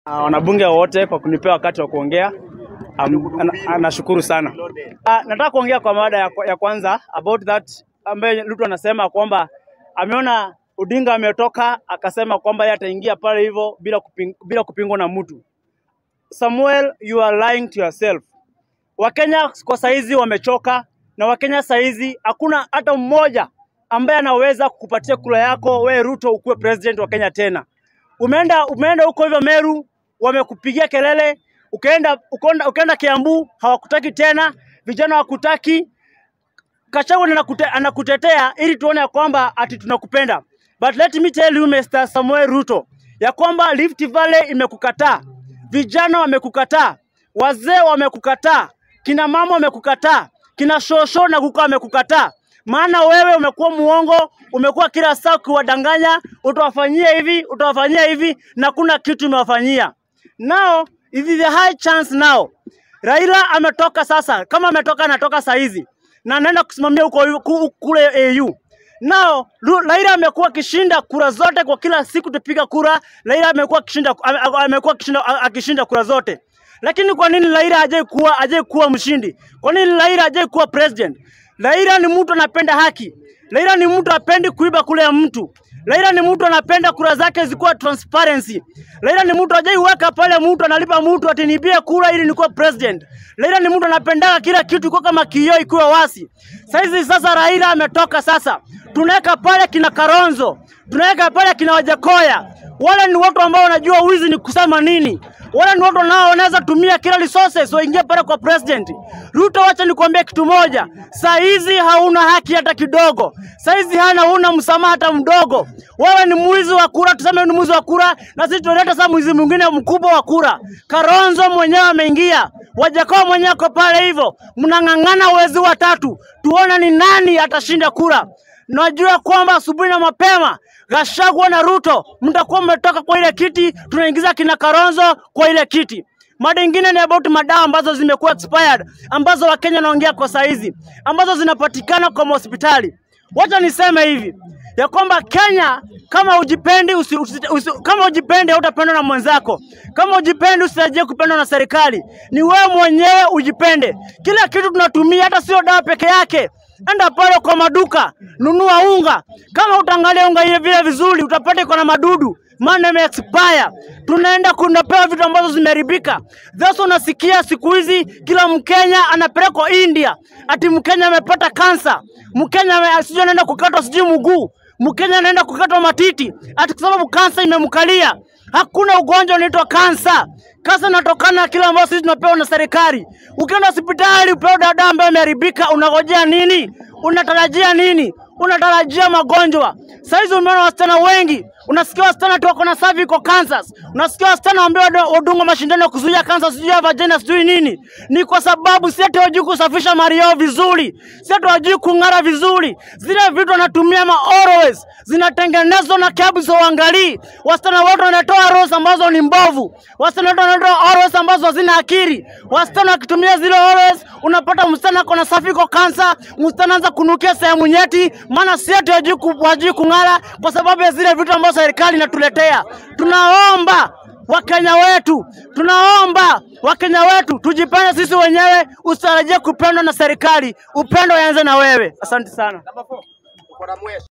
Uh, wanabunge wote kwa kunipea wakati wa kuongea. Um, ana- anashukuru sana. Uh, nataka kuongea kwa mada ya, ya kwanza about that ambaye Ruto anasema kwamba ameona Odinga ametoka akasema kwamba yeye ataingia pale hivyo bila kuping, bila kupingwa na mtu. Samuel, you are lying to yourself. Wakenya kwa saizi wamechoka na Wakenya saizi hakuna hata mmoja ambaye anaweza kukupatia kula yako we Ruto ukuwe president wa Kenya tena. Umeenda umeenda huko hivyo Meru, wamekupigia kelele, ukaenda ukaenda, ukaenda Kiambu hawakutaki tena, vijana hawakutaki. Gachagua anakute, anakutetea ili tuone ya kwamba ati tunakupenda. But let me tell you Mr. Samuel Ruto ya kwamba Rift Valley imekukataa, vijana wamekukataa, wazee wamekukataa, kina mama wamekukataa, kina shosho na kuka wamekukataa. Maana wewe umekuwa muongo, umekuwa kila saa ukiwadanganya, utawafanyia hivi, utawafanyia hivi, na kuna kitu umewafanyia. Now it is a high chance now. Raila ametoka sasa, kama ametoka anatoka saa hizi na anaenda kusimamia huko huko- kule AU. Now Ru- Raila amekuwa akishinda kura zote kwa kila siku tupiga kura. Raila amekuwa akishinda ame- ame- amekuwa akishinda akishinda kura zote. Lakini kwa nini Raila hajai kuwa hajai kuwa mshindi? Kwa nini Raila hajai kuwa president? Raila ni mtu anapenda haki. Raila ni mtu apendi kuiba kule ya mtu. Raila ni mtu anapenda kura zake zikuwa transparency. Raila ni mtu hajaiweka pale mtu analipa mtu ati nibie kura ili nikuwa president. Raila ni mtu anapendaga kila kitu iko kama kioo ikiwa wasi. Saizi sasa Raila ametoka sasa. Tunaweka pale kina Karonzo, tunaweka pale kina Wajakoya. Wale ni watu ambao wanajua wizi ni kusema nini. Wale ni watu nao wanaweza tumia kila resources waingie pale kwa president. Ruto, wacha nikwambie kitu moja, saa hizi hauna haki hata kidogo. Saa hizi hana huna msamaha hata mdogo. Wewe ni mwizi wa kura, tuseme ni mwizi wa kura, na sisi tunaleta sasa mwizi mwingine mkubwa wa kura. Karonzo mwenyewe ameingia, Wajakoya mwenyewe ako pale hivyo, mnang'ang'ana wezi watatu, tuone ni nani atashinda kura. Najua kwamba asubuhi na mapema Gachagua na Ruto mtakuwa mmetoka kwa ile kiti, tunaingiza kina Karonzo kwa ile kiti. Mada ingine ni about madawa ambazo zimekuwa expired, ambazo Wakenya wanaongea kwa saizi, ambazo zinapatikana kwa hospitali. Wacha niseme hivi ya kwamba Kenya, kama ujipendi usi, usi, usi, kama ujipendi hautapendwa na mwenzako. Kama ujipendi usitarajie kupendwa na serikali. Ni wewe mwenyewe ujipende. Kila kitu tunatumia, hata sio dawa peke yake. Enda pale kwa maduka, nunua unga. Kama utaangalia unga ile vile vizuri, utapata iko na madudu maana ime expire. Tunaenda kunapewa vitu ambazo zimeharibika. Sasa unasikia siku hizi kila Mkenya anapelekwa India, ati Mkenya amepata kansa, Mkenya ame- sijui anaenda kukatwa sijui mguu, Mkenya anaenda kukatwa matiti, ati kwa sababu kansa imemkalia. Hakuna ugonjwa unaitwa kansa. Kansa inatokana na kile ambacho sisi tunapewa na serikali. Ukienda hospitali upewe dawa ambayo imeharibika, unangojea nini? Unatarajia nini? Unatarajia magonjwa. Saizi umeona wasichana wengi, unasikia wasichana tu wako na cervical cancers, unasikia wasichana ambao wadungwa mashindano ya kuzuia kansa, sijui ya vagina, sijui nini. Ni kwa sababu si ati wajui kusafisha mali yao vizuri, si ati wajui kung'ara vizuri. Zile vitu wanatumia ma always zinatengenezwa na kabisa, uangalii. Wasichana wote wanatoa rose ambazo ni mbovu, wasichana wote wanatoa always ambazo hazina akili. Wasichana wakitumia zile always, unapata msichana ako na cervical cancer, msichana anaanza kunukia sehemu nyeti, maana si ati wajui ku- wajui kung'ara, kwa sababu ya zile vitu ambazo serikali inatuletea. Tunaomba Wakenya wetu, tunaomba Wakenya wetu tujipende sisi wenyewe, usitarajie kupendwa na serikali. Upendo uanze na wewe. Asante sana.